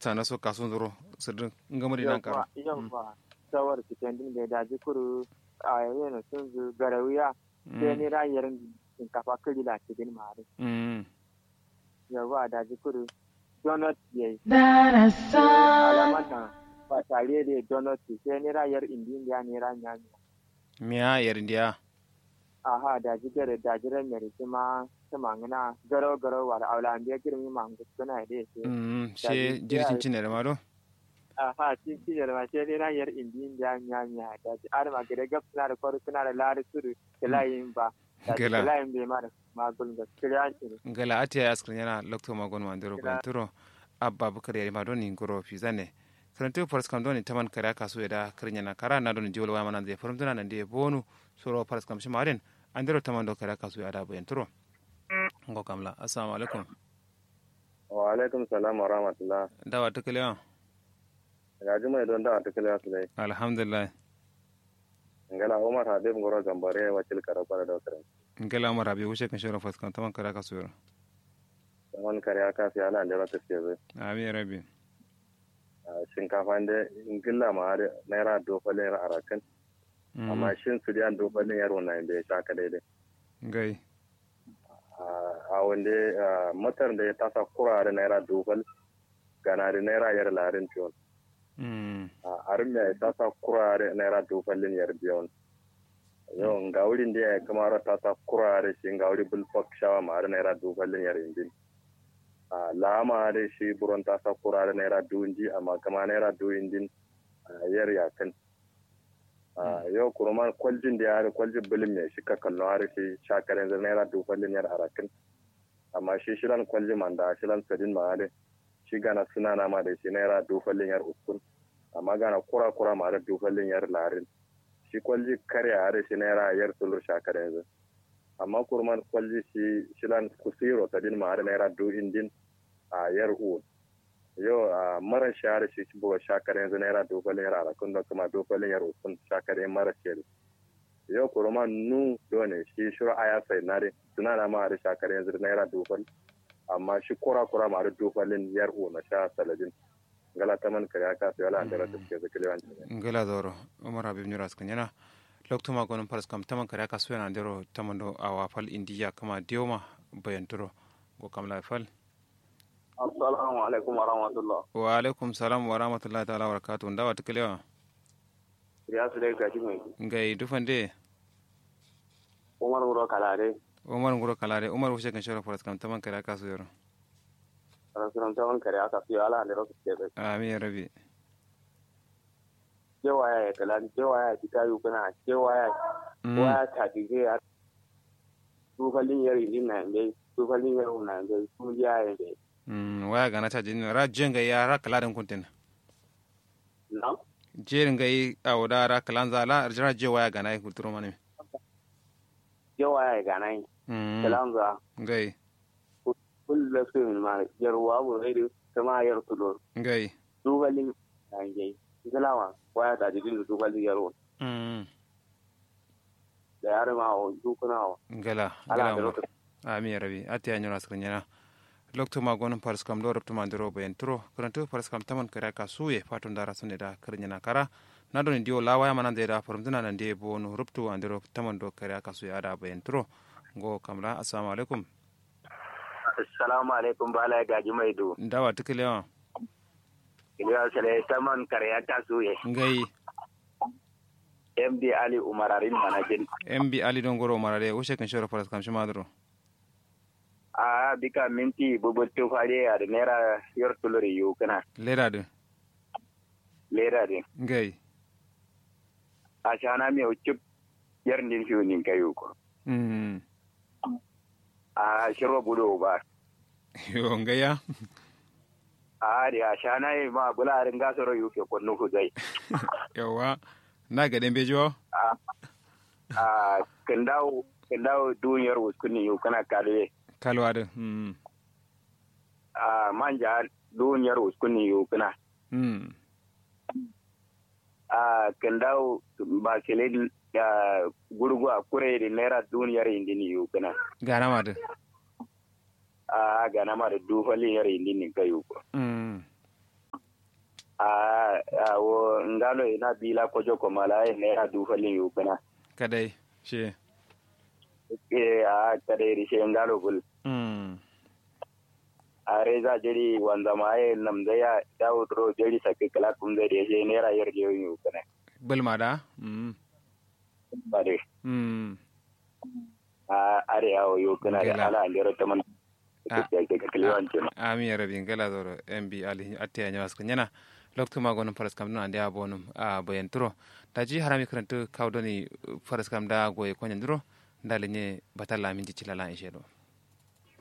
tana so kasun zuro sirdin ngamari nan karo yawwa sawar cikin din da daji kuru a yana sun zu garawiya sai ni rayar shinkafa kiri la cikin mare mm yawwa daji kuru donut yayi Darasan. alamata ba tare da donut sai ni rayar indin ya ni ranya miya yarindiya aha daji gare daji ran mere kuma sama ngana garo garo wala awla ambiya girmi mangu kuna da yake mm she jirgin cinere ma do aha cin ci da ma sai ni rayar indin ya nya nya daji ar ma gare gap suna da kwaru suna da lari suru kelayin ba daji Kela. kelayin bai ma da magul ga kiriyan ci ngala atiya askrin yana lokto magon ma ndero Kila. banturo abba bukar yari ma doni ngoro fizane karantu faras kam doni taman kare aka so da krinya na kara na doni jolo wa manan de forum tuna nan de bonu soro faras kam shima den andero taman do kare aka so da bayan turo ngo kamla assalamu alaikum wa alaikum salam wa rahmatullah dawa tukalewa ga juma don da ta kala su dai alhamdulillah ngala umar habib ngoro gambare wakil karabara da kare ngala mara bi wuce kan shoro faras kam taman kare aka so yoro wani kare aka fi ala da ta ce zai amin rabbi shinkafa da ingilla ma har naira dofalin yar arakan amma shin su da dofalin yar wannan da ya shaka daidai ngai a wanda matar da ya tasa kura da naira dofal gana da naira yar larin fiyon mm a arin ya tasa kura da naira dofalin yar biyon yau ga wurin da ya kamar tasa kura da shi ga wuri bulfok shawa ma har naira dofalin yar indin a lama da shi buron tasa kura da naira dunji amma kama naira duwin din yar yakan a yau kurman kwaljin da ya hari kwaljin bilin mai shi ka kallon hari shi shakarin zai naira dofalin yar arakin amma shi shilan kwaljin man da shilan sadin ma hari shi gana suna na ma da shi naira dofalin yar uskun amma gana kura kura ma da dofalin yar larin shi kwalji karya hari shi naira yar sulur shakarin zai amma kurman kwalji shi shilan kusiro sadin ma hari naira do indin a yar uwan yau a mara shahara shi ci buga shakar yanzu naira dogalin yar arakun da kuma dogalin yar usun shakar yan mara shari yau kurma nu dole shi shuru aya sai nare suna na ma da shakar yanzu naira dogal amma shi kura kura ma da dogalin yar u na sha saladin gala ta man kare aka sai wala da rata ke zakile wan ngala doro umar habib nyura skan yana lokto magon faras kam taman kare aka so yana ndero tamando awa fal indiya kama dioma bayan turo go kamla fal assalamu alaikum wa rahmatullah wa alaikum salam wa rahmatullahi ta'ala wa barakatuh ndawa tukalewa ya su dai gaji mai ngai dufande umar wuro kalare umar nguro kalare umar wuce kan shoro faras kam taman kare aka so yoro rasulan tawon kare aka sai wala da rata ke amin ya rabi cewa ya kala cewa ya fita yi kuna cewa ya waya ta dige ya tufalin yari din na dai tufalin yari na dai su ya ya dai Mm, waya gana ta jini ra jenga ya ra kala den kuntin na jerin gai a wada ra kalan za la ra je waya gana ku turo mane cewa ya gana yi mm kalan za gai kullu da su min ma yarwa bu rai kama yar tulo gai tufalin na dai galawa waya ta dige da tufalin yaro mm da yare ma o dukuna o gala ala gala da umar rata ami rabi ati anyura skrinyana lokto ma gonon pars kam do repto mandiro ben tro kranto pars kam taman kara ka suye fatun dara sunne da krinyana kara na do ndio lawa ya manan da farum dina nan de bonu repto andiro taman do kara ka suye ada ben tro go kamla assalamu alaikum assalamu alaikum bala gaji mai do ndawa tikelewa iliya sale taman kare ya tasu ye ngai md ali umararin manajin mb ali don goro marare ushe kan shoro pars kam shimadro a bika minti bubutu fare a da naira yor tuluri yu kana leda de lera de ngai a shana mi ucup yar ndin fiu nin kayu ko mm a shiro budo ba yo ngaya a di a shana yi ma bula rin gasoro yu ke konnu ku zai yawa na ga den bejo a a kandawo kandawo duniyar wuskuni yu kana kalwe kalwa de mm a manja duniyar wuskuni yu kana mm a kandawo ba kele da gurgu a kure da naira duniyar indini yu kana gana ma de a gana ma da dufali yar indini kayu ko mm a a wo ngalo ina bila kojo ko mala e naira du falin yu kana kadai she e a kade ri she ngalo bul mm a reza jeri wanda ma e nam da ya dawo ro jeri sakke kala kun da she naira yar je yu kana bulma da mm bare mm a are yawo yu kana da Gela. ala ndero taman Ah. ke ke kliwan ce ami ya rabin gala zoro mb ali atti ya nyawas kunyana loktu ma gonum faras kam nan dia bonum a boyen turo daji harami karantu kawdoni faras kam da goye konyan duro ndalenye batalla min jicilala ishe do